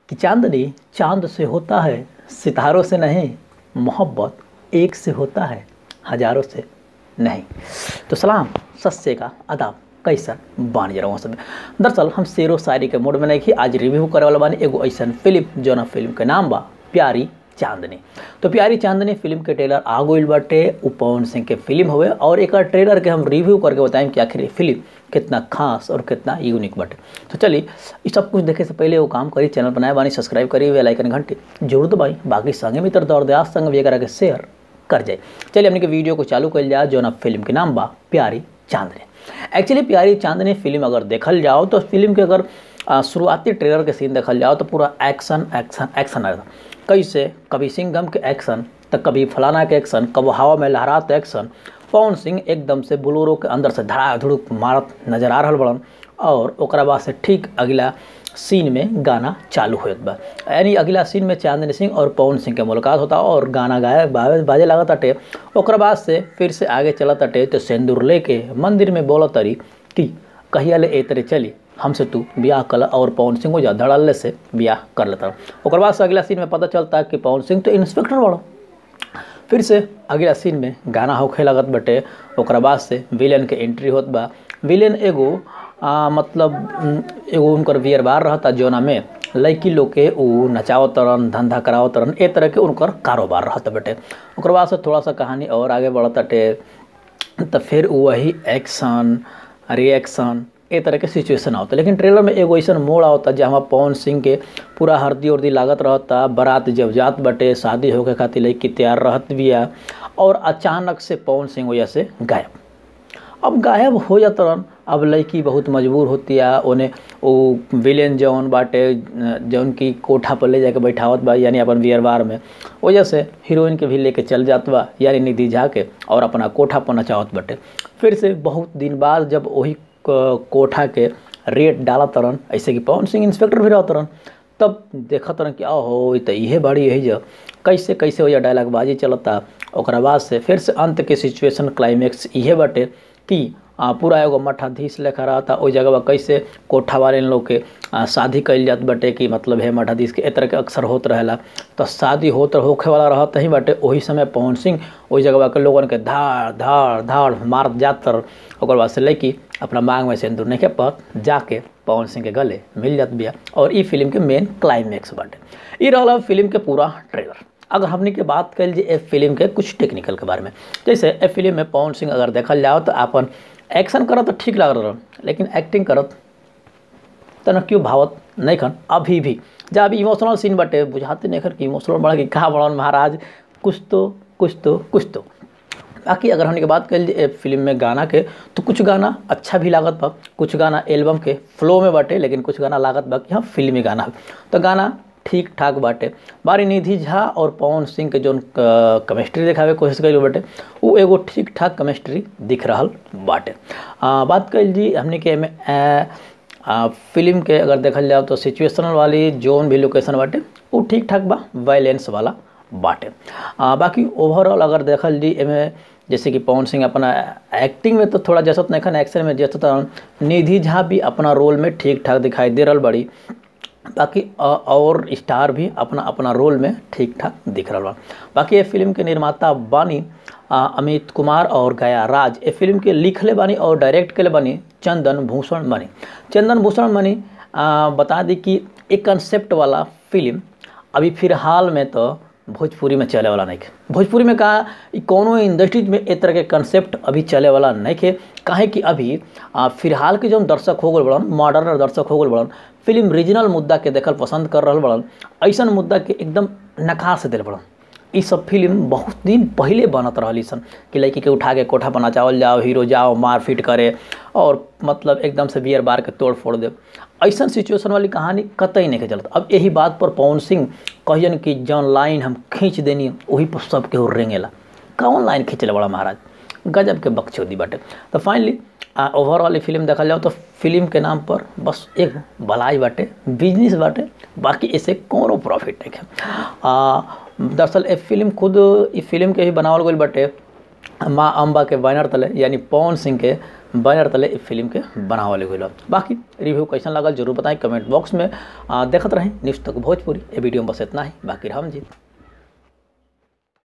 कि चांदनी चांद से होता है सितारों से नहीं मोहब्बत एक से होता है हजारों से नहीं तो सलाम सस्से का अदाब कैसा बानी जरा सब दरअसल हम शेरो शायरी के मूड में नहीं कि आज रिव्यू करे वाला बानी एगो ऐसा फिल्म जौना फिल्म के नाम बा प्यारी चांदनी तो प्यारी चांदनी फिल्म के ट्रेलर आ गई बाटे उ पवन सिंह के फिल्म हुए और एक ट्रेलर के हम रिव्यू करके बताएं कि आखिर फिल्म कितना खास और कितना यूनिक बाटे तो चलिए ये सब कुछ देखे से पहले वो काम करी चैनल बनाए बानी सब्सक्राइब करी बेल आइकन घंटी जरूर दबाई बाकी संगे मित्र दौड़ दयास संग भी करा के शेयर कर जाए चलिए हमने के वीडियो को चालू कर जाए जो ना फिल्म के नाम बा प्यारी चांदनी एक्चुअली प्यारी चांदनी फिल्म अगर देखल जाओ तो फिल्म के अगर शुरुआती ट्रेलर के सीन देखल जाओ तो पूरा एक्शन एक्शन एक्शन आएगा कैसे कभी सिंघम के एक्शन तो कभी फलाना के एक्शन कब हवा में लहरात एक्शन पवन सिंह एकदम से बुलोरो के अंदर से धड़ा धुड़ुक मारत नजर आ रहा बड़न और ओकरा बाद से ठीक अगला सीन में गाना चालू होत बा यानी अगला सीन में चांदनी सिंह और पवन सिंह के मुलाकात होता और गाना गाए बाजे बाजे लागत अटे ओकरा बाद से फिर से आगे चलत अटे तो सिंदूर लेके मंदिर में बोलत तरी कि कहिया ले ए तरे चली हमसे तू ब्याह कल और पवन सिंह हो जा धड़ल्ले से ब्याह कर लेता ओकर बाद से अगला सीन में पता चलता कि पवन सिंह तो इंस्पेक्टर बड़ो फिर से अगला सीन में गाना होखे लगत बटे ओकरा बाद से विलेन के एंट्री होत बा विलेन एगो आ, मतलब एगो उनकर वियरबार रहता जोना में लड़की लोग के उ नचाओ तरन धंधा कराओ तरन ए तरह के उनकर कारोबार रहता बेटे ओकर बाद से थोड़ा सा कहानी और आगे बढ़ताटे तो फिर वही एक्शन रिएक्शन ए तरह के सिचुएशन आवता लेकिन ट्रेलर में एगो ऐसा मोड़ आवता जहाँ पवन सिंह के पूरा हरदी उर्दी लागत रहता बारात जब जात बटे शादी होके खातिर लड़की तैयार रहत बिया और अचानक से पवन सिंह वजह से गायब अब गायब हो जाता अब लड़की बहुत मजबूर होती है उन्हें वो विलेन जौन बाटे जौन की कोठा पर ले जाके बैठावत बा यानी अपन वियरबार में वजह से हीरोइन के भी लेके चल जात बा यानी निधि झा के और अपना कोठा पर नचावत बटे फिर से बहुत दिन बाद जब वही कोठा के रेट डाला तरन ऐसे कि पवन सिंह इंस्पेक्टर भी रह तरन तब देखा तरन कि हो तो इहे बाड़ी यही जो कैसे कैसे हो डायलॉग बाजी चलता ओकरा बाद से फिर से अंत के सिचुएशन क्लाइमेक्स इहे बाटे कि आ, पूरा एगो मठाधीश लेखा रहता ओई जगह कैसे कोठा वाले लोग के आ, शादी कैल जात बटे कि मतलब है मठाधीश के ए तरह के अक्सर होत रहेला तो शादी होत होखे वाला रहत ही बटे वही समय पवन सिंह ओई जगह के लोगन के धाड़ धाड़ धाड़ मार जात तर ओकर बाद से लेके अपना मांग में सिंदूर नहीं के पत जाके पवन सिंह के गले मिल जात बिया और ई फिल्म के मेन क्लाइमेक्स बाटे ई रहा फिल्म के पूरा ट्रेलर अगर हमने के बात कर लीजिए फिल्म के कुछ टेक्निकल के बारे में जैसे ए फिल्म में पवन सिंह अगर देखल जाओ तो अपन एक्शन करत तो ठीक लग रहा लेकिन एक्टिंग करत तो न क्यों भावत नहीं खन अभी भी जब अभी इमोशनल सीन बटे बुझाते नहीं खन कि इमोशनल बढ़ कि कहाँ बढ़न महाराज कुछ तो कुछ तो कुछ तो बाकी अगर हमने के बात कर लीजिए फिल्म में गाना के तो कुछ गाना अच्छा भी लागत बा कुछ गाना एल्बम के फ्लो में बाटे लेकिन कुछ गाना लागत बा कि हाँ फिल्मी गाना तो गाना ठीक ठाक बाटे बारी निधि झा और पवन सिंह के जो केमिस्ट्री दिखावे कोशिश करी बाटे वो एगो ठीक ठाक केमिस्ट्री दिख रहा बाटे आ, बात कर जी हमने के में फिल्म के अगर देखल जाओ तो सिचुएशनल वाली जोन भी लोकेशन बाटे वो ठीक ठाक बा वायलेंस वाला बाटे आ, बाकी ओवरऑल अगर देखल जी एमें जैसे कि पवन सिंह अपना एक्टिंग में तो थोड़ा जैसा नहीं एक्शन में जैसा निधि झा भी अपना रोल में ठीक ठाक दिखाई दे रहा बड़ी बाकी और स्टार भी अपना अपना रोल में ठीक ठाक दिख रहा बा बाकी ये फिल्म के निर्माता बानी अमित कुमार और गया राज ये फिल्म के लिखले बानी और डायरेक्ट के बानी चंदन भूषण बानी चंदन भूषण बानी बता दी कि एक कंसेप्ट वाला फिल्म अभी फिलहाल में तो भोजपुरी में चले वाला नहीं भोजपुरी में कहा कोनो इंडस्ट्री में एक तरह के कंसेप्ट अभी चले वाला नहीं खे काहे कि अभी फिलहाल के जो दर्शक हो गए बड़न मॉडर्न दर्शक हो गए बड़न फिल्म रीजनल मुद्दा के देखल पसंद कर रहा बड़न ऐसा मुद्दा के एकदम नकार से दिल बड़न ये सब फिल्म बहुत दिन पहले बनत रही सन कि लड़की के उठा के कोठा पर नचावल जाओ हीरो जाओ मारपीट करे और मतलब एकदम से बियर बार के तोड़ फोड़ दे ऐसा सिचुएशन वाली कहानी कतई नहीं चलता अब यही बात पर पवन सिंह कहियन कि जौन लाइन हम खींच देनी वही पर सब केहू रेंगेला कौन लाइन खींचले बड़ा महाराज गजब के बकचोदी बाटे तो फाइनली ओवरऑल फिल्म देखा जाओ तो फिल्म के नाम पर बस एक भलाई बाटे बिजनेस बाटे बाकी इसे कोनो प्रॉफिट नहीं है दरअसल ये फिल्म खुद ये फिल्म के ही बनावल गई बाटे माँ अम्बा के बैनर तले यानी पवन सिंह के बैनर तले इस फिल्म के बनावल गई बाकी रिव्यू कैसन लगल जरूर बताएं कमेंट बॉक्स में आ, देखत रहें न्यूज़ तक भोजपुरी ये वीडियो में बस इतना ही बाकी हम जीत